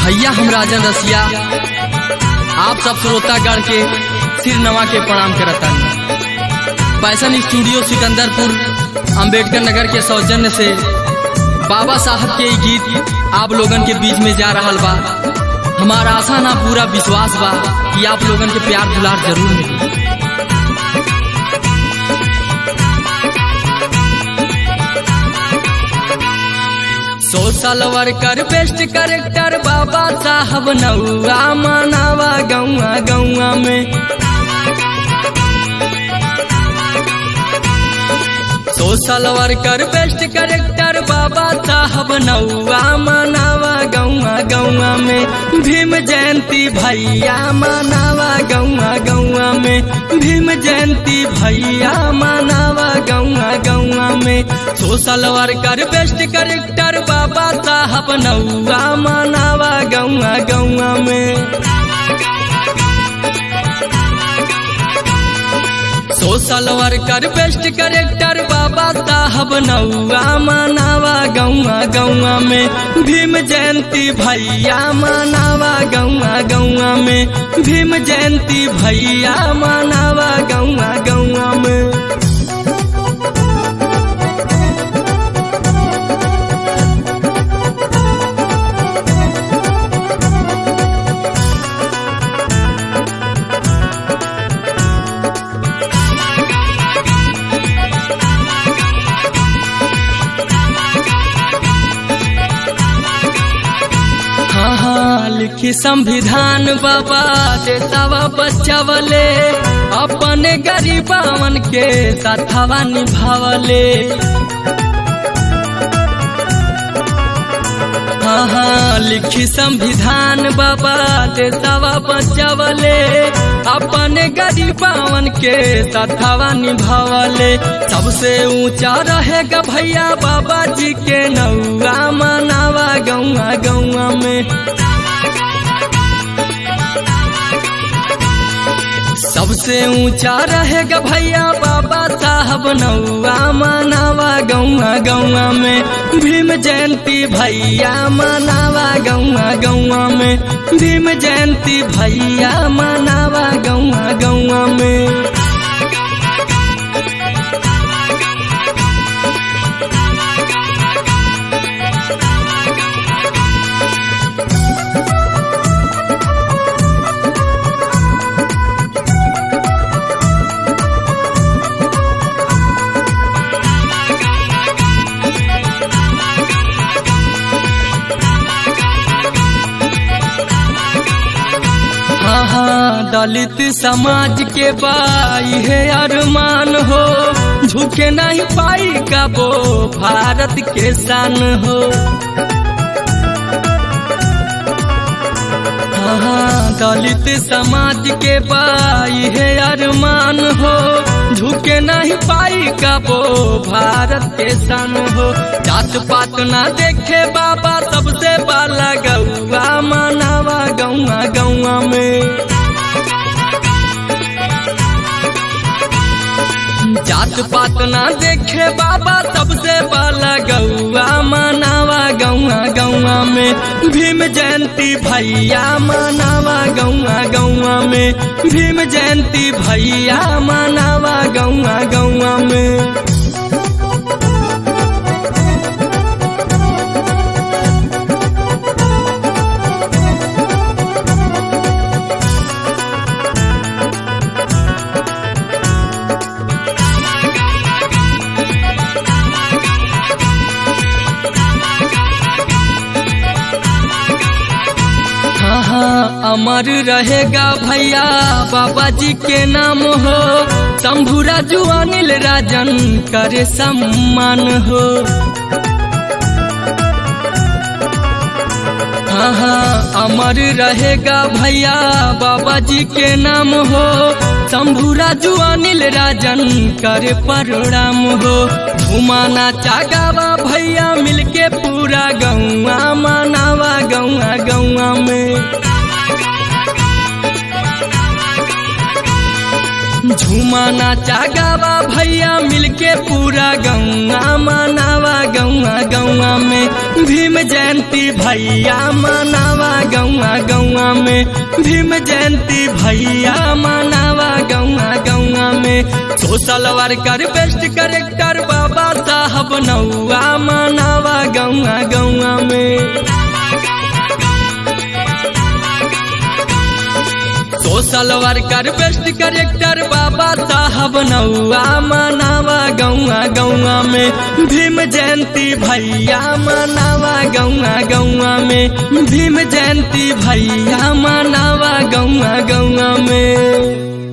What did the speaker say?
भैया हम राजन रसिया आप सब श्रोतागण के सिर नवा के प्रणाम करता पैसन स्टूडियो सिकंदरपुर अंबेडकर नगर के सौजन्य से बाबा साहब के ई गीत आप लोगन के बीच में जा रहा बा हमारा आशा ना पूरा विश्वास बा कि आप लोगन के प्यार दुलार जरूर मिली सोशल वर्कर बेस्ट करेक्टर बाबा साहब नौआ मनावा गौआ गौआ में सोशल वर्कर बेस्ट करेक्टर बाबा साहब नौआ मनावा गौआ गौआ में भीम जयंती भैया मनावा गौआ गौआ में भीम जयंती भैया मनावा गौआ गौआ में सोशल वर्कर बेस्ट करेक्टर बाबा साहब नौआ मनावा गौआ गौआ में सोशल वर्कर बेस्ट करेक्टर बाबा साहब नौआ मनावा गौआ गौआ में भीम जयंती भैया मनावा गौआ गौआ में भीम जयंती भैया मनावा गौआ गौआ में हाँ हाँ लिखी संविधान बाबा देतावा बचावले अपने गरीबावन के साथवा निभावले हाँ हाँ लिखी संविधान बाबा देतावा बचावले अपने गरीबावन के साथवा निभावले सबसे ऊंचा रहेगा भैया बाबा जी के नौआ मनावा गौआ गौआ में सबसे ऊंचा रहेगा भैया बाबा साहब नौआ मनावा गौआ गौआ में भीम जयंती भैया मनावा गौआ गौआ में भीम जयंती भैया मनावा गौआ गौआ में हाँ हाँ दलित समाज के बाई है अरमान हो झुके नहीं पाई का वो भारत के शान हो हाँ हाँ दलित समाज के बाई है अरमान हो झुके नहीं पाई का वो भारत के शान हो जात पात ना देखे बाबा सबसे बाला गौआ मनावा गौआ गौआ में जात पात ना देखे बाबा सबसे बाला गौआ मनावा गौआ गौआ में भीम जयंती भैया मनावा गौआ गौआ में भीम जयंती भैया मनावा गौआ गौआ में हाँ हाँ अमर रहेगा भैया बाबा जी के नाम हो शंभुरा जुआनिल राजन करे सम्मान हो हाँ हाँ अमर रहेगा भैया बाबा जी के नाम हो शंभुरा जुआनिल राजन करे प्रणाम हो घुमाना चागावा भैया मिलके पूरा गौआ मनावा गौआ गौआ में झूमाना चागावा भैया मिलके पूरा गौआ मनावा गौआ गौआ में भीम जयंती भैया मनावा गौआ गौआ में भीम जयंती भैया मनावा गौआ गौआ में सोशल वर्कर बेस्ट करेक्टर बाबा साहब नौआ मनावा गौआ गौआ में सोशल वर्कर बेस्ट करेक्टर बाबा साहब नौआ मनावा गौआ गौआ में भीम जयंती भैया मनावा गौआ गौआ में भीम जयंती भैया मनावा गौआ गौआ में